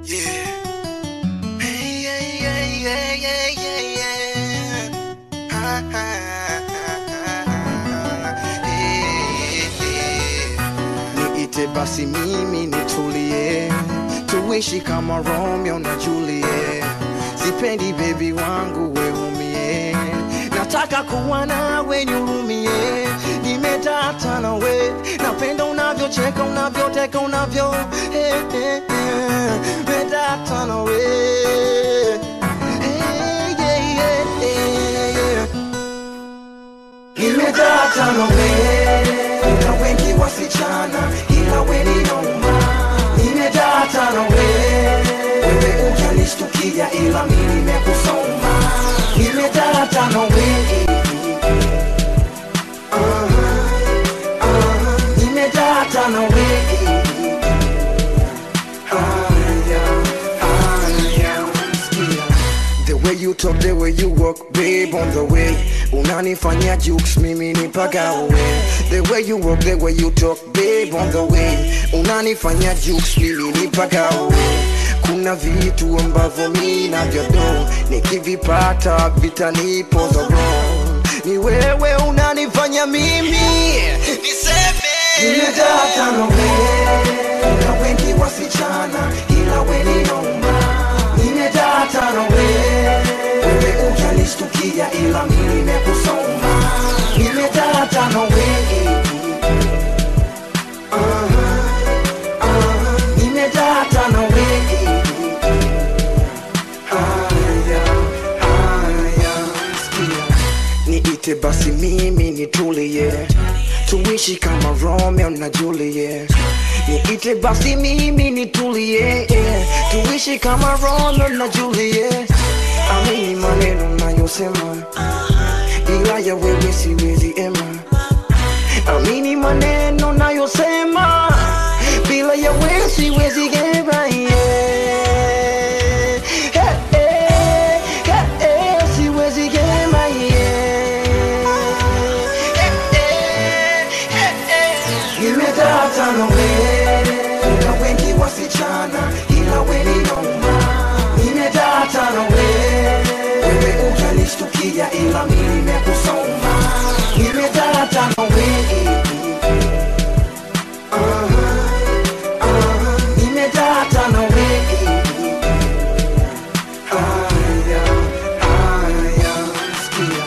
Yeah. Hey, yeah, yeah, yeah, yeah, yeah, yeah. Ha, ha, ha, ha. Hey, hey. Niite basi mimi nitulie, tuishi kama Romeo na Juliet. Sipendi baby wangu weumie, nataka kuwa nawe nihurumie. Nimetata nawe, napenda unavyocheka, unavyoteka, unavyo eh, eh, eh. Nimetata nawe Eh, yeah, yeah, yeah, yeah. Nimedata nawe, kuna wengi wasichana, ila we ni noma. Nimedata nawe, wewe ujanishtukia, ila mimi nimekusoma. Nimedata nawe, aha, aha, nimedata nawe. Haya, haya, sikia. The way you talk, the way you walk, babe, on the way. Unanifanya jukes, mimi ni pagawe. The way you walk, the way you talk, babe, on the way. Unanifanya jukes, mimi ni pagawe. Kuna vitu ambavyo mi navyodo, nikivipata vitanipo the wrong. Ni wewe unanifanya mimi niseme nimedata nawe. Kuna wengi wasichana, ila we ni noma. Nimedata nawe, wewe ujanishtukia, ila mimi nimekusoma. Nimedata nawe, aha, aha, nimedata nawe. Haya, haya, sikia. Niite basi mimi nitulie, tuishi kama Romeo na Juliet. Niite basi mimi nitulie, tuishi kama Romeo na Juliet. Amini maneno nayosema, bila ya wewe siwezi ema. Amini maneno nayosema, bila ya wewe siwezi gema. Yeah. Hey, hey, hey, hey, siwezi gema. Yeah. Hey, hey, hey, hey. Nimedata nawe, kuna wengi wasichana, ila we ni noma. Nimedata nawe, wewe ujanishtukia, ila mimi nimekusoma. Nimedata nawe, aha, aha, nimedata nawe. Haya, haya, sikia.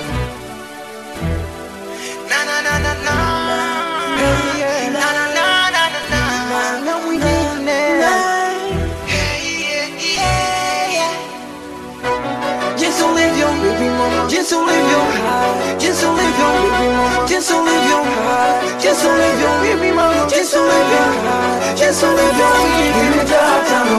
Na na na na na. Hey, yeah. Na na na na na na. Na mwingine. Hey, yeah, yeah, yeah. Jinsi ulivyo baby mama, jinsi ulivyo jinsi ulivyo baby mama, jinsi ulivyo jinsi ulivyo baby mama, jinsi ulivyo jinsi ulivyo nimedata